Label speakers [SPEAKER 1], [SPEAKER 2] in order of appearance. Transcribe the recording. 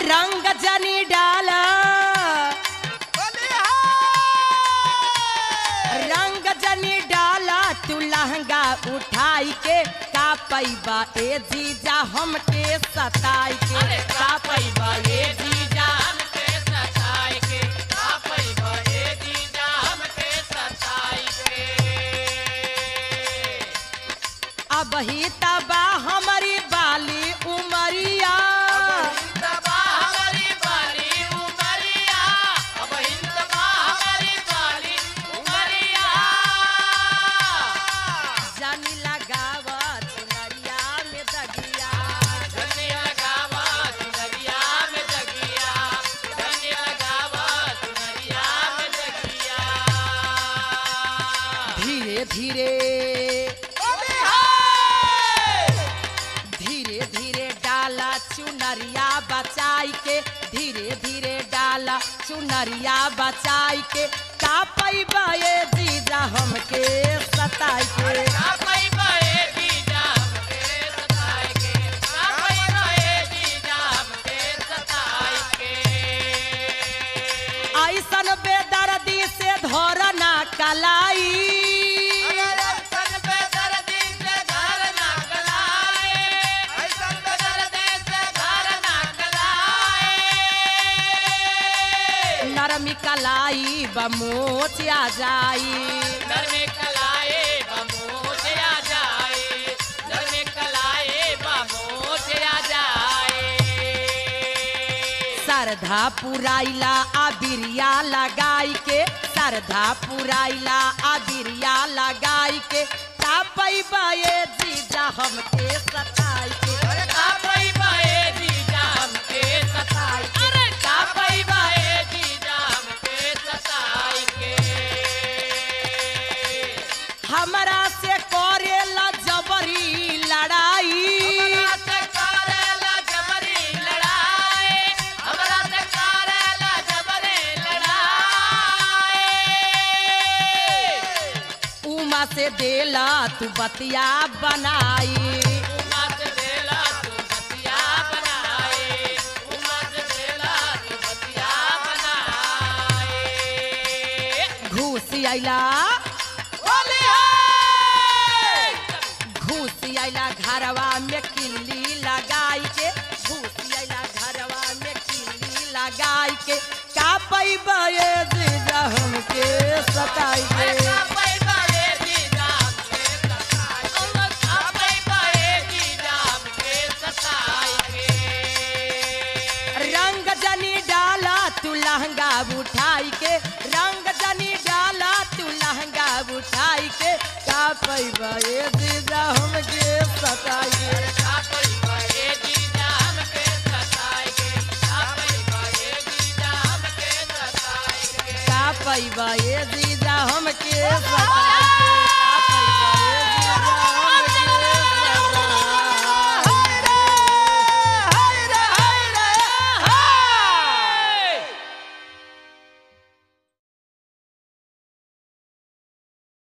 [SPEAKER 1] रंग जनी डाला रंग जनी डाला तू लहंगा उठाई के का पैबा ए जीजा हमके सताई के का पैबा ए जीजा अब ही तबा हमारी बाली उमरिया जानी लगावा चुनरिया में दगिया धीरे धीरे धीरे धीरे डाला चुनरिया बचाई के धीरे धीरे डाला चुनरिया बचाई के का पैबा ये जीजा हमके सताई के ऐसन बेदर्दी से धोरना कलाई नरमी कलाई बमोच आ जाई सरधा पुराइला अबिरिया लगाई के सरधा पुराइला अबिरिया लगाई के का पैबा ये जीजा हमके सताई के का पैबा ये जीजा हमके सताई के अरे का पैबा ये जीजा हमके सताई के हमरा से करेला जबरी लड़ाई उमा से देला तू बतिया बनाई घूस आइला घूस आइला घरवा में किल्ली लगाई के घूस आइला घरवा में किल्ली लगाई के का पैबा ये जीजा हमके सताई के रंग जनी डाला तू लहंगा उठाई के रंग जनी डाला तू लहंगा उठाई के का पैबा ये जीजा हमके सताई के का पैबा ये जीजा हमके सताई के